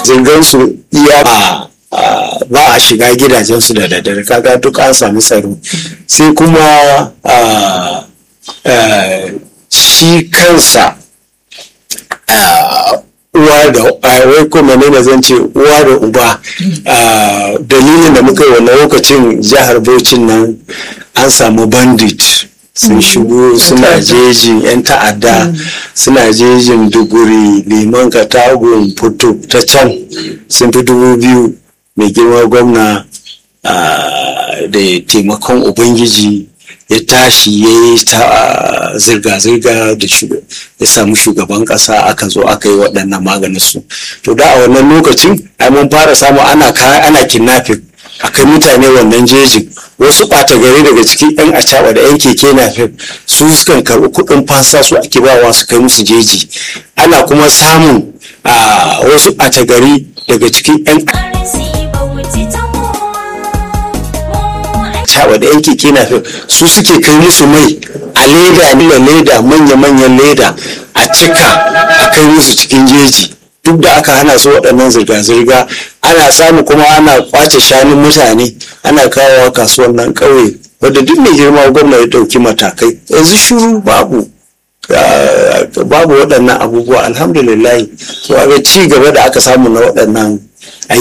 zirgansu iya ba a shiga gidajensu da daddare kaga duk an sami tsaro sai kuma shi kansa uwa da wai ko menene zan ce uwa da uba dalilin da muka yi wannan lokacin jihar Bauchin nan an samu bandit sun shigo suna jejin 'yan ta'adda suna jejin duguri liman katagun fito ta can sun fi dubu biyu mai girma gwamna da taimakon ubangiji ya tashi ya yi ta zirga-zirga da ya samu shugaban kasa aka zo aka yi waɗannan maganin su to da a wannan lokacin ai mun fara samu ana ana kidnapping akai mutane wannan jejin wasu ɓata gari daga cikin yan acaɓa da yan keke napep su sukan karɓi kuɗin fansa su ake bawa su kai musu jeji ana kuma samun wasu ɓata gari daga cikin yan caɓa da yan keke napep su suke kai musu mai a leda nila leda manya-manyan leda a cika a kai musu cikin jeji duk da aka hana su waɗannan zirga-zirga ana samu kuma ana kwace shanun mutane ana kawowa kasuwan nan ƙauye wadda duk mai girma gwamna ya ɗauki matakai yanzu shuru babu babu waɗannan abubuwa alhamdulillah to ga ci gaba da aka samu na waɗannan